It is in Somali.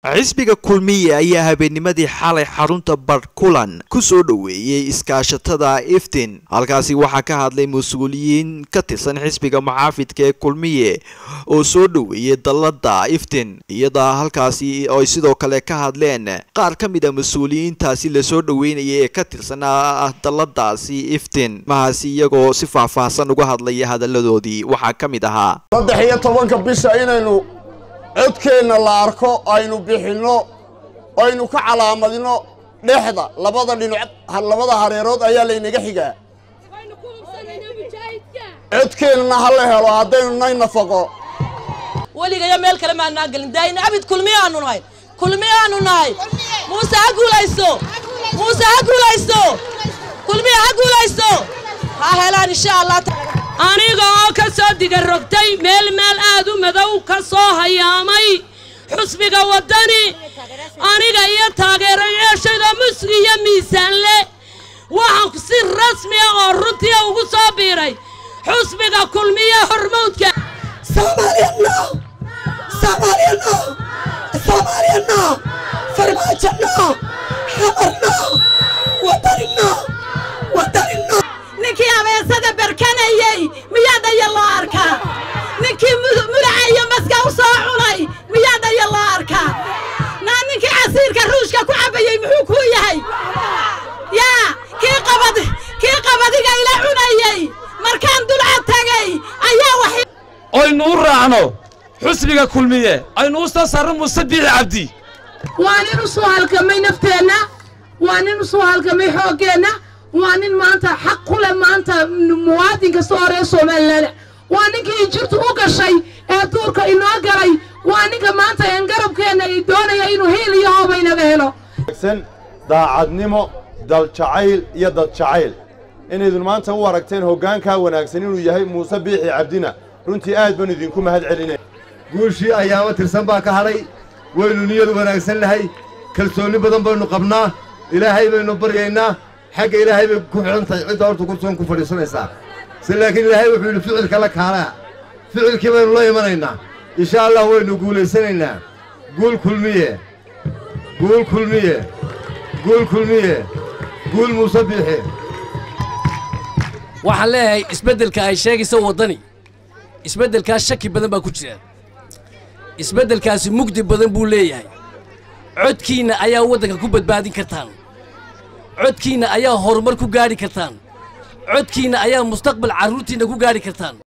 xisbiga kulmiye ayaa habeennimadii xalay xarunta barkulan ku soo dhoweeyey iskaashatada iftin halkaasi waxaa ka hadlay mas-uuliyiin ka tirsan xisbiga muxaafidka ee kulmiye oo soo dhoweeyey dallada iftin iyada halkaasi ay sidoo kale ka hadleen qaar ka mid a mas-uuliyiintaasi lasoo dhoweynaya ee ka tirsanaa dalladaasi iftin mahaasi iyagoo si faahfaahsan uga hadlaya hadalladoodii waxaa ka mid ahaa saddex iyo tobanka bisha inaynu codkeenna la arko aynu bixinno aynu ka calaamadino dhexda labada dhinac labada hareerood ayaa laynaga xigaa codkeennana ha la helo haddaynu nay nafaqo weligayo meel kale maanaa gelin daayina abid kulmiyaanu nahay kulmiyaanu nahay muuse ha guulaysto muuse ha guulaysto kulmiya ha guulaysto ha helaan insha allah aniga oo ka soo diga rogtay meel meel aad u madow ka soo hayaamay xusbiga waddani aniga iyo taageerayaashayda musli iyo miisaan leh waxaan si rasmi ah oo runtii ugu soo biiray xusbiga kulmiye hormowdka ninkii abeesada barkanayey miyaa dhaya loo arkaa ninkii mulaca iyo maska u soo cunay miyaa dhaya loo arkaa naa ninkii casiirka ruushka ku cabbayey muxuu kuu yahay yaa kii qabad kii qabadiga ila cunayey markaan dulca tagay ayaa wax oynu u raacno xusbiga kulmiye aynu u soo saarno muuse biixi cabdi waa nin u soo halgamay nafteenna waa nin u soo halgamay xooggeenna waa nin maanta xaq ku leh maanta muwaadin kasta oo reer somalilan waa ninkii jirtu u gashay ee duurka inoo galay waa ninka maanta een garabkeenna ay doonaya inuu hiil iyo hooba inaga helo daacadnimo daljacayl iyo dadjacayl inaydun maanta u aragteen hoggaankaa wanaagsan inuu yahay muuse biixi cabdina runtii aad baan idinku mahad celinay guushii ayaama tirsan baa ka hadhay waynu niyad wanaagsan nahay kalsoonni badan baynu qabnaa ilaahay baynu baryaynaa xagga ilaahay bay ku xidhan tahay cidda horta kursoon ku fadhiisanaysaa se laakiin ilaahay wuxuu yidhi ficilka la kaalaa ficilkii baynu la imanaynaa insha allah waynu guulaysanaynaa guul kulmiye guul kulmiye guul kulmiye guul muuse biixi waxaan leeyahay isbeddelka ay sheegaysa waddani isbeddelkaas shaki badan baa ku jira isbeddelkaasi mugdi badan buu leeyahay codkiinna ayaa waddanka ku badbaadin kartaan codkiinna ayaa horumar ku gaadhi kartaan codkiinna ayaa mustaqbal carruurtiinna ku gaadhi kartaan